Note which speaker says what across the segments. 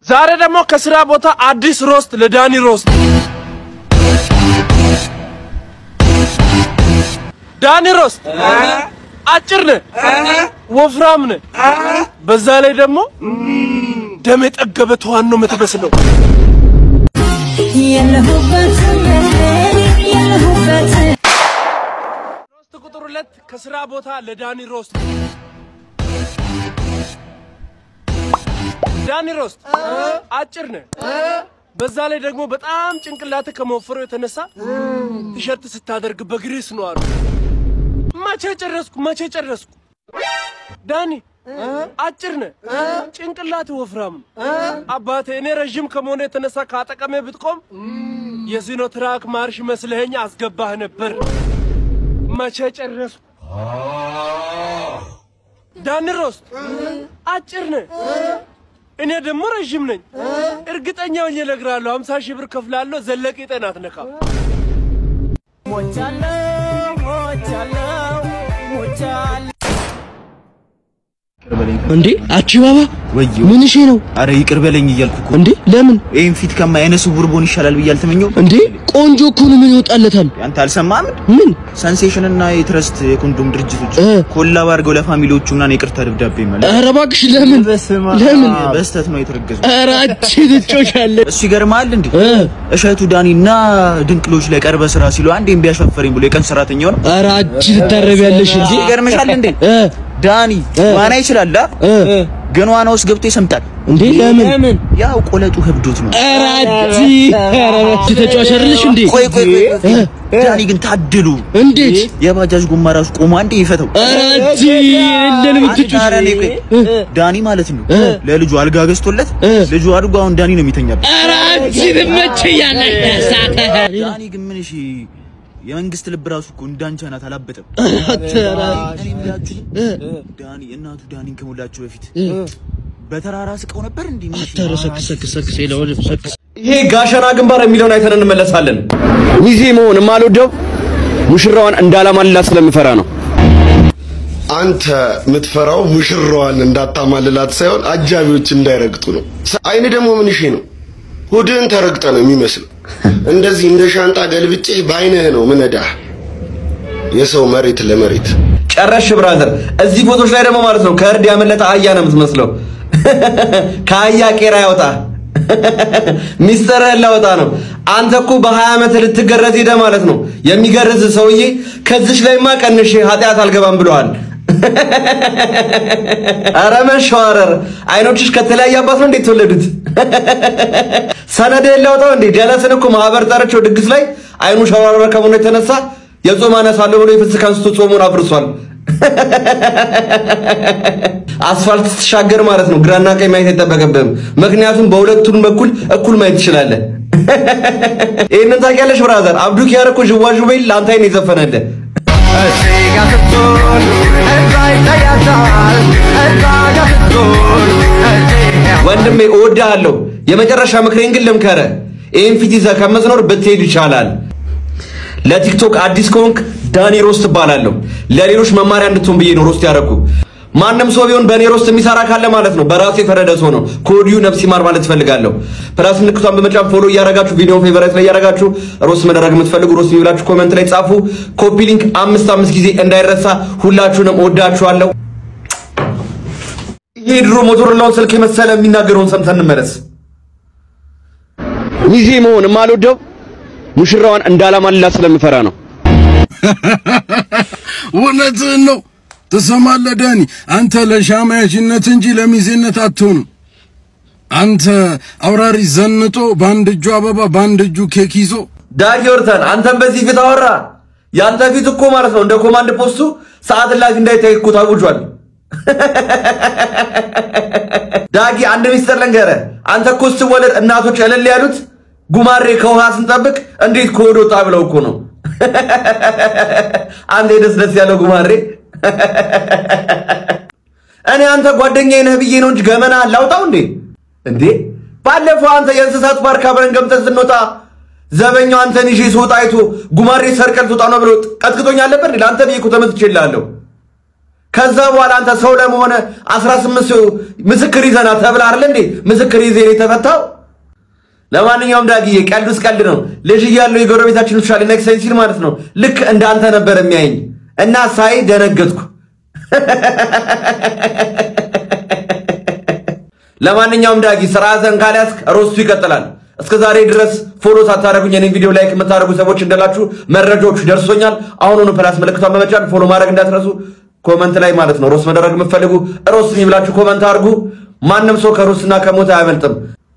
Speaker 1: ዛሬ ደግሞ ከስራ ቦታ አዲስ ሮስት ለዳኒ ሮስት። ዳኒ ሮስት አጭር ነህ፣ ወፍራም ነህ፣ በዛ ላይ ደግሞ ደም የጠገበ ተዋን ነው የምትመስለው። ሮስት ቁጥር ሁለት ከስራ ቦታ ለዳኒ ሮስት። ዳኒ ሮስት አጭር ነህ፣ በዛ ላይ ደግሞ በጣም ጭንቅላት ከመወፈሩ የተነሳ ቲሸርት ስታደርግ በግሬስ ነው አሉ። መቼ ጨረስኩ? መቼ ጨረስኩ? ዳኒ አጭር ነህ፣ ጭንቅላት ወፍራም ነው። አባቴ እኔ ረዥም ከመሆኑ የተነሳ ከአጠቀሜ ብትቆም የሲኖትራክ ማርሽ መስለኸኝ አስገባህ ነበር። መቼ ጨረስኩ? ዳኒ ሮስት አጭር ነህ፣ እኔ ደግሞ ረዥም ነኝ። እርግጠኛ ሆኜ እነግርሃለሁ፣ 50 ሺህ ብር ከፍላለሁ። ዘለቂ ጤና አትነካም።
Speaker 2: እንዴ አቺ ባባ
Speaker 3: ወዮ
Speaker 2: ምን እሺ ነው
Speaker 3: አረ ይቅር በለኝ እያልኩ እኮ
Speaker 2: እንዴ ለምን
Speaker 3: ይሄን ፊት ከማ አይነ ስውር ቦን ይሻላል ብዬ አልተመኘሁም።
Speaker 2: እንዴ ቆንጆ እኮ ነው ምን ይወጣለታል
Speaker 3: አንተ አልሰማህም?
Speaker 2: ምን
Speaker 3: ሰንሴሽን እና የትረስት የኮንዶም ድርጅቶች
Speaker 2: እ።
Speaker 3: ኮላብ አድርገው ለፋሚሊዎቹ ምናምን ይቅርታ ደብዳቤ ማለት
Speaker 2: ኧረ እባክሽ ለምን ለምን
Speaker 3: በስተት ነው የተረገዙ።
Speaker 2: ኧረ አንቺ ትጮሻለ
Speaker 3: እሱ ይገርማል እንዴ
Speaker 2: እ
Speaker 3: እሸቱ ዳኒና ድንቅሎች ላይ ቀርበ ስራ ሲሉ አንዴ ቢያሻፈረኝ ብሎ የቀን ሰራተኛው ነው።
Speaker 2: ኧረ አንቺ ትታረቢያለሽ እንዴ
Speaker 3: ይገርምሻል እንዴ
Speaker 2: እ
Speaker 3: ዳኒ ዋና ይችላል አ?
Speaker 2: እ
Speaker 3: ግን ዋና ውስጥ ገብቶ ይሰምጣል።
Speaker 2: እንዴ ለምን
Speaker 3: ያው ቆለጡ ህብዶት ነው።
Speaker 2: ኧረ አንቺ ኧረ አንቺ ተጫዋች አይደለሽ እንዴ
Speaker 3: ቆይ ቆይ ቆይ ቆይ።
Speaker 2: እ?
Speaker 3: ዳኒ ግን ታድሉ።
Speaker 2: እንዴት
Speaker 3: የባጃጅ ጎማ ራሱ ቆሞ አንዴ ይፈተው።
Speaker 2: ኧረ አንቺ እንደምን ትጮሽ
Speaker 3: ኧረ እኔ ቆይ ዳኒ ማለት ነው
Speaker 2: እ።
Speaker 3: ለልጁ አልጋ ገዝቶለት
Speaker 2: እ።
Speaker 3: ልጁ አድጎ አሁን ዳኒ ነው የሚተኛበት።
Speaker 2: ኧረ አንቺ ትመቸኛለሽ ሳተ
Speaker 3: ዳኒ ግን ምን እሺ የመንግስት ልብ ራሱ እኮ እንዳንቺ ናት አላበጠም።
Speaker 2: ተራ
Speaker 3: እኔ የምላችሁ ግን ዳኒ እናቱ ዳኒን ከሞላቸው በፊት በተራራ ስቀው ነበር እንዴ? ምን እሺ?
Speaker 2: ተረሰክሰክሰክስ ይለወል ሰክስ
Speaker 4: ይሄ ጋሸና ግንባር የሚለውን አይተን እንመለሳለን። ሚዜ መሆን የማልወደው ሙሽራዋን እንዳላማልላት ስለምፈራ ነው።
Speaker 5: አንተ የምትፈራው ሙሽራዋን እንዳታማልላት ሳይሆን አጃቢዎች እንዳይረግጡ ነው። አይን ደግሞ ምን እሺ ነው? ሆድህን ተረግጠ ነው የሚመስለው። እንደዚህ እንደ ሻንጣ ገልብጬ በአይንህ ነው ምነዳህ። የሰው መሬት ለመሬት
Speaker 4: ጨረሽ ብራዘር። እዚህ ፎቶች ላይ ደግሞ ማለት ነው ከእርድ ያመለጠ አህያ ነው የምትመስለው። ከአህያ ቄራ ያወጣ ሚስጥርህን ላወጣ ነው። አንተ እኮ በሀያ ዓመት ልትገረዝ ሄደ ማለት ነው። የሚገርዝ ሰውዬ ከዚች ላይማ ቀንሼ ኃጢአት አልገባም ብለዋል። ኧረ መሸዋረር አይኖችሽ ከተለያየ አባት ነው እንዴት ተወለዱት? ሰነድህን ላውጣው እንዴ? ጀለስን እኮ ማህበር ጠርቼው ድግስ ላይ አይኑ ሸዋረረ ከመሆኑ የተነሳ የጾም አነሳለሁ ብሎ የፍስክ አንስቶ ጾሙን አፍርሷል። አስፋልት ስትሻገር ማለት ነው ግራና ቀኝ ማየት አይጠበቅብህም። ምክንያቱም በሁለቱም በኩል እኩል ማየት ትችላለህ። ይህንን ታውቂያለሽ ብራዘር? አብዱ ኪያር እኮ ዥዋዥዌ ለአንተ አይን የዘፈነልህ ወንድሜ እወድሃለሁ። የመጨረሻ ምክሬን ግን ልምከረ ይህን ፊት ይዘህ ከመዝኖር ብትሄድ ይቻላል። ለቲክቶክ አዲስ ከሆንክ ዳኒ ሮስት እባላለሁ። ለሌሎች መማሪያ እንድትሆን ብዬ ነው ሮስት ያደረኩ። ማንም ሰው ቢሆን በእኔ ሮስት የሚሰራ ካለ ማለት ነው በራሱ የፈረደ ሰው ነው። ከወዲሁ ነፍስ ይማር ማለት እፈልጋለሁ። ፕላስ ምልክቷን በመጫን ፎሎ እያረጋችሁ ቪዲዮን ፌቨራይት ላይ እያረጋችሁ ሮስት መደረግ የምትፈልጉ ሮስት የሚብላችሁ ኮመንት ላይ ጻፉ። ኮፒ ሊንክ አምስት አምስት ጊዜ እንዳይረሳ። ሁላችሁንም እወዳችኋለሁ። ይሄ ድሮ ሞቶሮላውን ስልክ የመሰለ የሚናገረውን ሰምተን እንመለስ። ሚዜ መሆን የማልወደው ሙሽራዋን እንዳላማልላት ስለምፈራ ነው።
Speaker 6: እውነትህን ነው። ትሰማለህ ዳኒ፣ አንተ ለሻማያሽነት እንጂ ለሚዜነት አትሆንም። አንተ አውራሪ ዘንጦ በአንድ እጁ አበባ በአንድ እጁ ኬክ ይዞ
Speaker 4: ዳጊ ወርተን አንተም በዚህ ፊት አወራ። ያንተ ፊት እኮ ማለት ነው እንደ ኮማንድ ፖስቱ ሰዓት እላፊ እንዳይታይ እኮ ታውጇል። ዳጊ አንድ ሚስጥር ልንገርህ። አንተ እኮ ስትወለድ እናቶች እልል ያሉት ጉማሬ ከውሃ ስንጠብቅ እንዴት ከሆድ ወጣ ብለው እኮ ነው። አንተ ደስ ደስ ያለው ጉማሬ እኔ አንተ ጓደኛዬ ነህ ብዬ ነው እንጂ ገመና ላውጣው እንዴ? እንዴ ባለፈው አንተ የእንስሳት ፓርክ አብረን ገምተን ስንወጣ ዘበኛው አንተን ይዤ ስወጣ አይቶ ጉማሬ ሰርቀል ትወጣ ነው ብሎ ቀጥቅጦኝ አለበት። ለአንተ ብዬ እኮ ተመትቼልሃለሁ። ከዛ በኋላ አንተ ሰው ለመሆነ 18 ምስክር ይዘና ተብላ አይደል እንዴ ምስክር ይዘህ ነው የተፈታው። ለማንኛውም ዳግዬ ቀልዱስ ቀልድ ነው። ልጅ እያለሁ የጎረቤታችን ውሻ ሊነክሰኝ ሲል ማለት ነው ልክ እንዳንተ ነበር የሚያየኝ እና ሳይ ደነገጥኩ። ለማንኛውም ዳጊ ስርዓትን ካልያዝክ ሮስቱ ይቀጥላል። እስከ ዛሬ ድረስ ፎሎ ሳታደርጉኝ የኔን ቪዲዮ ላይክ የምታደርጉ ሰዎች እንዳላችሁ መረጃዎቹ ደርሶኛል። አሁኑኑ ፕላስ ምልክቷን በመጫን ፎሎ ማድረግ እንዳትረሱ። ኮመንት ላይ ማለት ነው ሮስ መደረግ የምትፈልጉ ሮስ የሚብላችሁ ኮመንት አድርጉ። ማንም ሰው ከሮስና ከሞት አያመልጥም።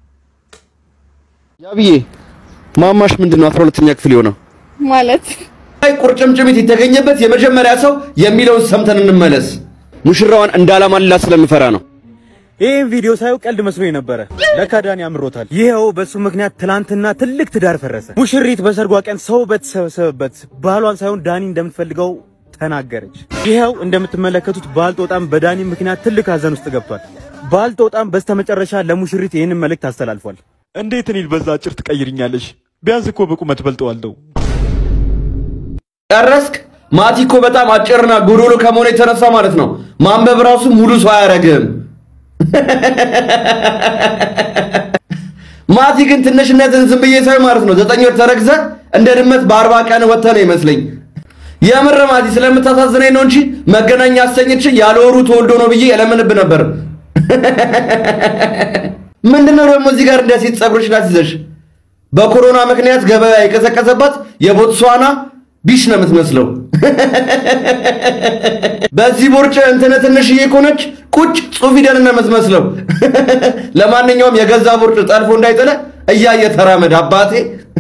Speaker 4: ያብዬ ማማሽ ምንድን ነው አስራ ሁለተኛ ክፍል የሆነው
Speaker 7: ማለት
Speaker 4: ላይ ቁርጭምጭሚት የተገኘበት የመጀመሪያ ሰው የሚለውን ሰምተን እንመለስ። ሙሽራዋን እንዳላማልላት ስለምፈራ ነው።
Speaker 3: ይህን ቪዲዮ ሳየው ቀልድ መስሎኝ ነበረ። ለካ ዳኒ አምሮታል። ይኸው በሱ ምክንያት ትላንትና ትልቅ ትዳር ፈረሰ። ሙሽሪት በሰርጓ ቀን ሰው በተሰበሰበበት ባሏን ሳይሆን ዳኒ እንደምትፈልገው ተናገረች። ይኸው እንደምትመለከቱት ባልጦጣም በዳኒ ምክንያት ትልቅ ሀዘን ውስጥ ገብቷል። ባልጦጣም በስተመጨረሻ ለሙሽሪት ይህንን መልእክት አስተላልፏል። እንዴት እኔን በዛ አጭር ትቀይርኛለሽ? ቢያንስ እኮ በቁመት በልጠዋለሁ።
Speaker 4: ጨረስክ? ማቲ እኮ በጣም አጭርና ጎዶሎ ከመሆኑ የተነሳ ማለት ነው ማንበብ ራሱ ሙሉ ሰው አያደርግም። ማቲ ግን ትንሽነትን ዝም ብዬ ሳይ ማለት ነው ዘጠኝ ወር ተረግዘ እንደ ድመት በአርባ ቀን ወጥተህ ነው ይመስለኝ። የምር ማቲ ስለምታሳዝነኝ ነው እንጂ መገናኛ አሰኝች ያለ ወሩ ተወልዶ ነው ብዬ እለምንብ ነበር። ምንድነው ደግሞ እዚህ ጋር እንደ ሴት ጸጉርሽ ላስይዘሽ በኮሮና ምክንያት ገበያ የቀዘቀዘባት የቦትስዋና ቢሽ ነው የምትመስለው። በዚህ ቦርጭ እንትን ትንሽዬ ከሆነች ቁጭ ጽሑፍ ፊደል ነው የምትመስለው። ለማንኛውም የገዛ ቦርጭ ጠልፎ እንዳይጥለ እያየ ተራመድ አባቴ።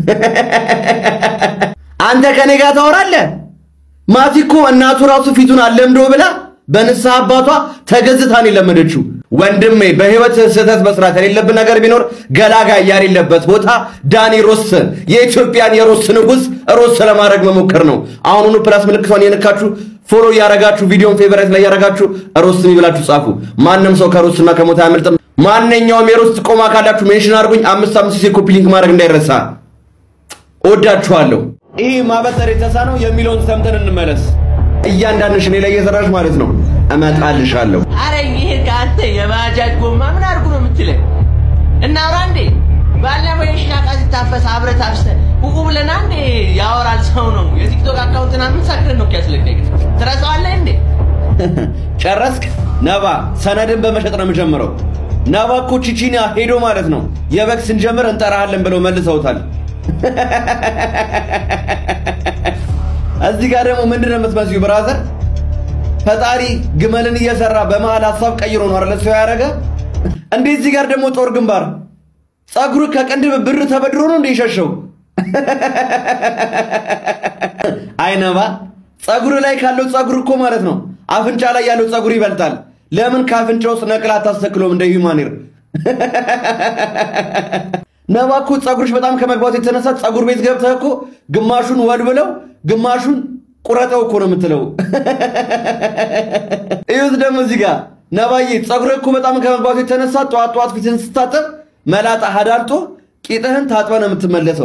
Speaker 4: አንተ ከኔ ጋር ታወራለህ? ማቲ እኮ እናቱ ራሱ ፊቱን አለምዶ ብላ በንስሐ አባቷ ተገዝታን የለመደችው። ወንድሜ በህይወት ስህተት መስራት የሌለብን ነገር ቢኖር ገላጋይ ያሌለበት ቦታ ዳኒ ሮስ የኢትዮጵያን የሮስ ንጉስ ሮስ ለማድረግ መሞከር ነው። አሁኑኑ ፕላስ ምልክቷን የነካችሁ ፎሎ እያረጋችሁ ቪዲዮን ፌቨራይት ላይ እያረጋችሁ ሮስ የሚብላችሁ ጻፉ። ማንም ሰው ከሮስና ከሞት አያመልጥም። ማንኛውም የሮስ ጥቆማ ካላችሁ ሜንሽን አድርጉኝ። አምስት አምስት ጊዜ ኮፒ ሊንክ ማድረግ እንዳይረሳ። እወዳችኋለሁ። ይህ ማበጠር የተሳነው የሚለውን ሰምተን እንመለስ። እያንዳንድሽ እኔ ላይ እየሰራሽ ማለት ነው እመጣልሻለሁ።
Speaker 8: አረ ይሄ ከአንተ የባጃጅ ጎማ ምን አድርጉ ነው የምትለኝ? እናውራ እንዴ? ባለፈው የሽና ዕቃ ሲታፈስ አብረህ ታፍሰህ ቁቁ ብለና እንዴ? ያወራል ሰው ነው። የቲክቶክ አካውንትና ምን ሳክረን ነው ያስለቀቅ? ትረሳዋለህ እንዴ?
Speaker 4: ጨረስክ? ነባ ሰነድን በመሸጥ ነው የምጀምረው። ነባ እኮ ቺቺኒያ ሄዶ ማለት ነው የበግ ስንጀምር እንጠራሃለን ብለው መልሰውታል። እዚህ ጋር ደግሞ ምንድን ነው የምትመስዩ ብራዘር? ፈጣሪ ግመልን እየሰራ በመሃል ሀሳብ ቀይሮ ነው አይደል ሰው ያደረገ። እንዴ እዚህ ጋር ደግሞ ጦር ግንባር ጸጉሩ ከቅንድብ ብር ተበድሮ ነው እንደ ይሸሸው። አይነባ ጸጉር ላይ ካለው ጸጉር እኮ ማለት ነው አፍንጫ ላይ ያለው ጸጉር ይበልጣል። ለምን ከአፍንጫ ውስጥ ነቅላ አታስተክሎም እንደ ሂውማኔር? ነባ እኮ ጸጉርሽ በጣም ከመግባቱ የተነሳ ጸጉር ቤት ገብተህ እኮ ግማሹን ወድ ብለው ግማሹን ቁረጠው እኮ ነው የምትለው። እዩት ደግሞ እዚህ ጋር ነባዬ ጸጉርህ እኮ በጣም ከመግባቱ የተነሳ ጠዋት ጠዋት ፊትን ስታጠብ መላጣ አዳልጦ ቂጥህን ታጥበ ነው የምትመለሰው።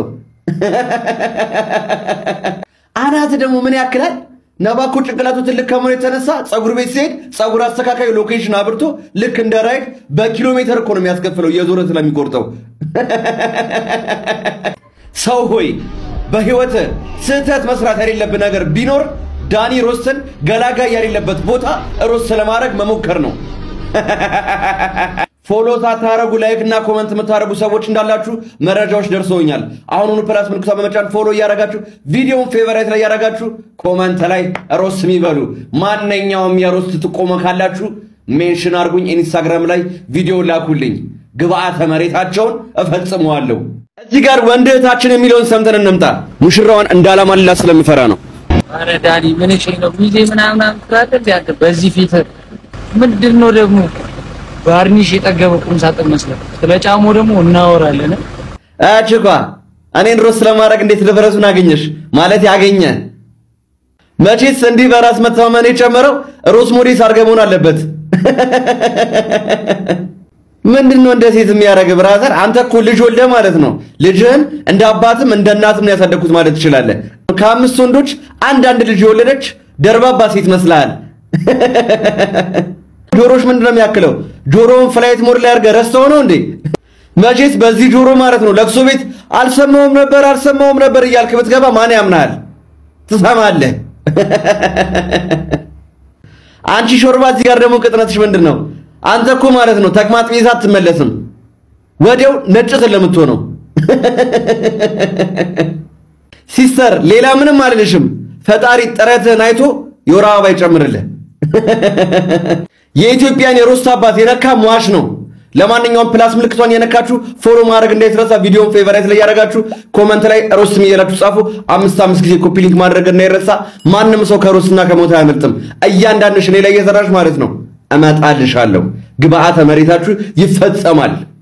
Speaker 4: አናት ደግሞ ምን ያክላል? ነባ እኮ ጭንቅላቱ ትልቅ ከመሆኑ የተነሳ ጸጉር ቤት ሲሄድ ጸጉር አስተካካዩ ሎኬሽን አብርቶ ልክ እንደ ራይድ በኪሎ ሜትር እኮ ነው የሚያስከፍለው እየዞረ ስለሚቆርጠው። ሰው ሆይ በህይወት ስህተት መስራት የሌለብህ ነገር ቢኖር ዳኒ ሮስትን ገላጋይ የሌለበት ቦታ ሮስት ለማድረግ መሞከር ነው። ፎሎ ሳታረጉ ላይክ እና ኮመንት የምታደርጉ ሰዎች እንዳላችሁ መረጃዎች ደርሰውኛል። አሁኑኑ ፕላስ ምልክቷ በመጫን ፎሎ እያረጋችሁ ቪዲዮውን ፌቨራይት ላይ እያረጋችሁ ኮመንት ላይ ሮስት የሚበሉ ማንኛውም የሮስት ጥቆማ ካላችሁ ሜንሽን አድርጉኝ። ኢንስታግራም ላይ ቪዲዮ ላኩልኝ። ግብአተ መሬታቸውን እፈጽመዋለሁ። እዚህ ጋር ወንድ እህታችን የሚለውን ሰምተን እንምጣ። ሙሽራዋን እንዳላማልላት ስለምፈራ ነው።
Speaker 2: አረ ዳኒ ምን እሺ ነው ጊዜ ምናምን ትላለህ እንዴ? በዚህ ፊት ምንድን ነው ደግሞ ባርኒሽ የጠገበ ቁም ሳጥን መስለህ ስለ ጫሞ ደግሞ እናወራለን።
Speaker 4: አችኳ እኔን ሮስ ለማድረግ እንዴት ድፍረቱን አገኘሽ? ማለት ያገኘ መቼስ እንዲህ በራስ መተማመን የጨመረው ሮስ ሞዴስ አድርገህ መሆን አለበት። ምንድን ነው እንደ ሴት የሚያደርግ ብራዘር? አንተ እኮ ልጅ ወልደህ ማለት ነው ልጅህን እንደ አባትም እንደ እናትም ነው ያሳደግኩት ማለት ትችላለህ። ከአምስት ወንዶች አንድ አንድ ልጅ የወለደች ደርባባ ሴት መስልሃል። ጆሮሽ ምንድን ነው የሚያክለው? ጆሮውን ፍላይት ሞድ ላይ አድርገህ ረስተው ነው እንዴ? መቼስ በዚህ ጆሮ ማለት ነው ለቅሶ ቤት አልሰማውም ነበር አልሰማውም ነበር እያልክ ብትገባ ማን ያምናል? ትሰማለህ። አንቺ ሾርባ፣ እዚህ ጋር ደግሞ ቅጥነትሽ ምንድን ነው? አንተ እኮ ማለት ነው ተቅማጥ ቢይዛ አትመለስም። ወዲያው ነጭትን ለምትሆነው ሲስተር፣ ሌላ ምንም አልልሽም። ፈጣሪ ጥረትህን አይቶ የወር አበባ ይጨምርልህ። የኢትዮጵያን የሮስት አባት የነካ ሟሽ ነው። ለማንኛውም ፕላስ ምልክቷን የነካችሁ ፎሎ ማድረግ እንዳይረሳ፣ ቪዲዮን ፌቨራይት ላይ ያደረጋችሁ ኮመንት ላይ ሮስት እያላችሁ ጻፉ። አምስት አምስት ጊዜ ኮፒ ሊንክ ማድረግ እንዳይረሳ። ማንም ሰው ከሮስትና ከሞት አያመልጥም። እያንዳንድሽ እኔ ላይ እየሰራሽ ማለት ነው እመጣልሻለሁ። ግብአተ መሬታችሁ ይፈጸማል።